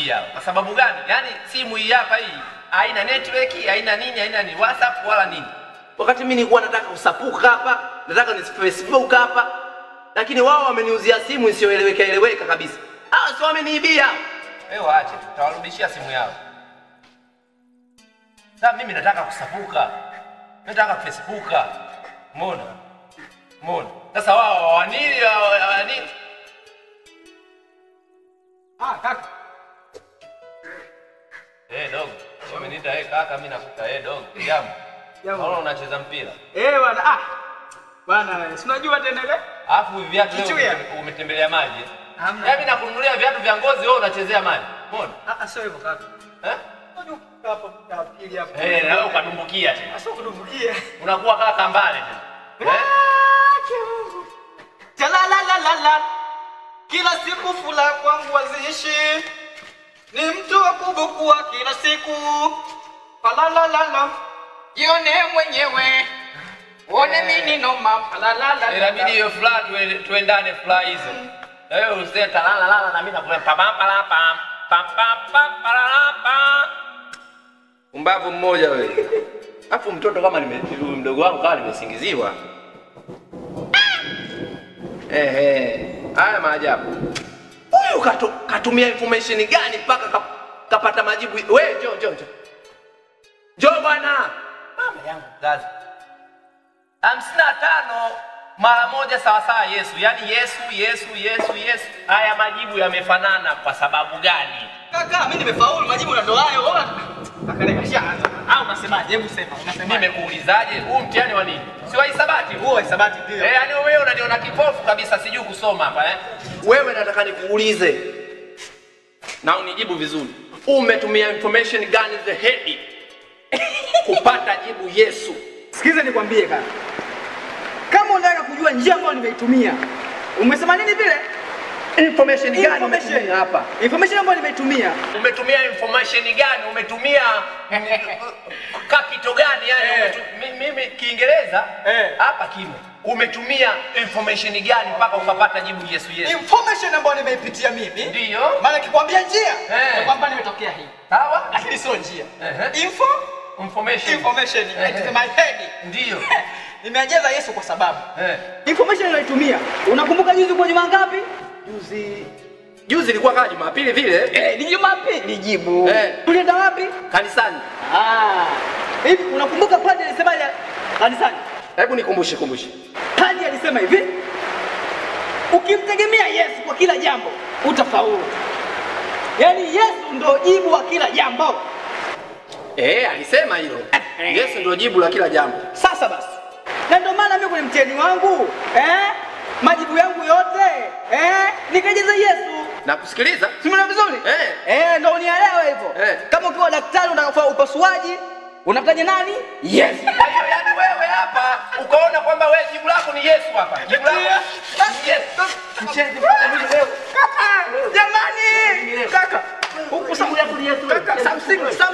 wameniibia. Kwa sababu gani? Yaani simu hii hapa hii haina network, haina nini, haina ni WhatsApp wala nini. Wakati mimi nilikuwa nataka kusapuka hapa, nataka ni Facebook hapa, lakini wao wameniuzia simu isiyoeleweka eleweka kabisa. Ah, sio wameniibia. Wewe waache, tawarudishia simu yao. Sasa mimi nataka kusapuka. Nataka Facebooka. Umeona? Umeona? Sasa wao wanini wanini? Ah, kaka. Eh, dogo. Sio umeniita eh kaka, mimi nakuta eh dogo. Jambo. Jambo. Naona unacheza mpira. Eh, bwana. Ah. Bwana, si unajua tena ile? Alafu hivi viatu leo Kichuya. umetem- umetembelea maji. eh? Hamna. Yaani nakununulia viatu vya ngozi wewe unachezea maji. Umeona? Ah, ah, sio hivyo kaka. Eh? Unajua hapo ya pili hapo. Eh, na wewe ukadumbukia tena. Ah, sio kudumbukia. Unakuwa kama kambale tena. Eh? Talalalalala. Kila siku fula kwangu wazishi. Ni mtu wa kubukua kila siku. Palalalala. Jione mwenyewe. Uone mimi noma. Palalalala. Inabidi hiyo furaha tuwe- tuendane furaha hizo. Na wewe useme talala lala na mimi nakula pam pam pam pam pam pam pam palala pam. Umbavu mmoja wewe. Alafu mtoto kama nime huyu mdogo wangu kama nimesingiziwa. Eh eh. Haya maajabu. Huyu katu, katumia information gani mpaka ka, kapata majibu? Wewe njoo njoo njoo. Njoo bwana. Mama yangu mzazi hamsini na tano mara moja sawasawa Yesu, yaani Yesu Yesu Yesu Yesu. Haya majibu yamefanana kwa sababu gani? Kaka, mimi nimefaulu majibu na ndo hayo. Wewe Kaka leka shaanza. Au unasemaje? Hebu sema. Unasemaje? Nimekuulizaje, huu mtihani wa nini? Si wa hisabati huu? Huo hisabati ndio. Eh, yaani wewe unaniona kipofu kabisa, sijui kusoma hapa eh? Wewe nataka nikuulize na unijibu vizuri, umetumia information gani the head kupata jibu Yesu? Sikiza nikwambie kaka. Kama unataka kujua njia ambayo nimeitumia. Umesema nini vile? Information gani Information. umetumia hapa? Information ambayo nimeitumia. Umetumia information gani? Umetumia capital gani? Yani Eh. umetu, mi- mimi Kiingereza Eh. hapa kimo. Umetumia information gani mpaka ukapata jibu Yesu Yesu? Information ambayo nimeipitia mimi. Ndiyo. Maana kikwambia njia, Eh. ni kwamba nimetokea hii. Sawa? Lakini sio njia. Ehe. Info Information. information Eh. into my head. Ndiyo. Nimejaza Yesu kwa sababu Eh. information niliyoitumia. Unakumbuka juzi kwa juma ngapi? Juzi juzi ilikuwa kama Jumapili vile Eh, ni Jumapili. Nijibu. Eh. Tulienda wapi? kanisani. Ah. Hivi unakumbuka padri alisemaje kanisani? Hebu nikumbushe kumbushe. Padri alisema hivi, ukimtegemea Yesu kwa kila jambo utafaulu. Yaani Yesu ndo jibu wa kila jambo. Eh, alisema hilo. Yesu ndio jibu la kila jambo. Sasa basi, na ndio maana mimi kwenye mtihani wangu eh, majibu yangu yote eh, nikajaza Yesu. Nakusikiliza? Simona vizuri Eh. eh, ndo unielewe hivyo Eh. Kama ukiwa daktari unataka kufanya upasuaji unamtaja nani? Yes. Kwa hiyo yani wewe hapa ukaona kwamba wewe jibu lako ni Yesu hapa. Jibu lako ni Yesu. Mcheze Jamani, kaka, huku sababu yako ni Yesu. Kaka, something